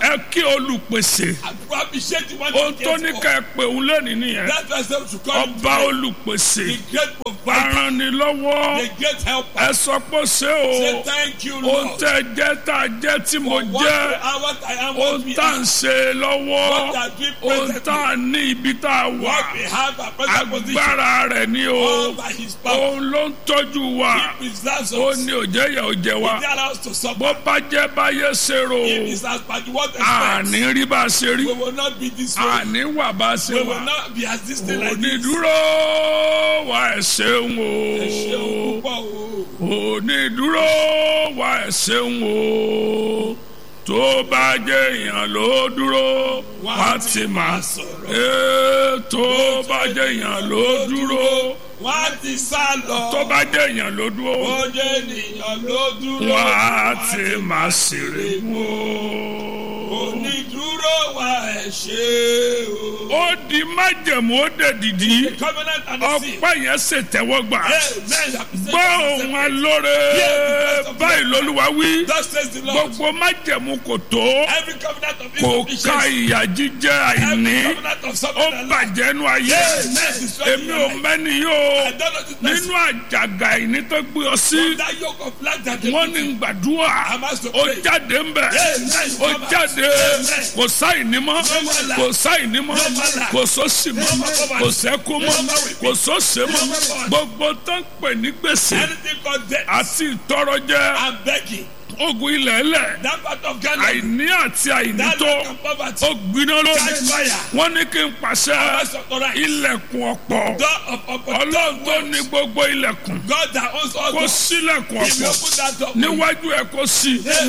ẹ kí olùpèsè And to appreciate the one ohun that tó cares ní for. ká ẹ pè òun lẹ́nìí nìyẹn That's why some should call him ọba today olùpèsè the great provider, aranilọ́wọ́ the great helper. ẹ sọ pé ṣé Say o thank you, ohun Lord. tẹ́ ẹ jẹ́ tá a jẹ́ tí mo For what jẹ́ you are, what I am, ohun what we tá à ń are, ṣe lọ́wọ́ what are doing ohun presently, tá à ní ibi tá a wà what we have, our present position, agbára rẹ̀ ni o all by His power. òun ló ń tọ́jú wa He preserves ó us. ní òjẹ́ yẹ òjẹ́ He wa allows us to suffer. bó bá jẹ́ báyé ṣe rò If it's as bad as what àní expects, rí bá a ṣe rí we will not be this way. àní wà bá a ṣe We wà will not be as this thing like this. onídúró wa ẹ̀ ṣeun Ẹ ṣeun o púpọ̀ o. onídúró wa ẹ̀ ṣeun o tó bá jẹ́ èèyàn ló dúró wá ti máa sọ̀rọ̀. ee tó bá jẹ́ èèyàn ló dúró Wọ́n á ti sá lọ. tó bá jẹ́ èèyàn ló dúró Ó jẹ́ ènìyàn ló dúró. wá ti máa ṣeré mú o. Onídúró wa ẹ̀ ṣe o. ó di májẹ̀mú ó dẹ̀ dìdí The covenant and the seal. ọpẹ́ yẹn ṣètẹ́wọ́gbà Amen. gbọ́ ohun alóore báyìí lolúwa wí Thus says the Lord. gbogbo májẹ̀mú kò tó Every covenant of kò ká insufficiency. ìyà jíjẹ àìní Every covenant of ó suffering and life. bàjẹ́ nu ayé èmi ò mẹ́ni yóò I don't know this person. nínú àjàgà àìní tó gbé ọ sí That yoke of life that they wọ́n put ní in. gbàdúrà I'm asked to ó pray. jáde ń bẹ̀ Amen. ó jáde kò sáìní mọ́ more kò sáìní mọ́ more kò sósì mọ́ kò sẹ́kù mọ́ kò sósè mọ́ gbogbo tó ń pè ní gbèsè Anything called death. àti ìtọrọjẹ I'm begging. ogun ilẹ̀ ẹlẹ̀ That part of Ghana. àìní àti àìní That tó lack of poverty. ó gbiná lónìí Catch fire. wọ́n ní kí n pàṣẹ House of the right. ilẹ̀kùn ọ̀pọ̀ Door of opportunity. ọlọ́run tó ní gbogbo ilẹ̀kùn God that owns all kó doors. sílẹ̀kùn If you ọ̀pọ̀ open that door. níwájú ẹ̀ kó sí Amen.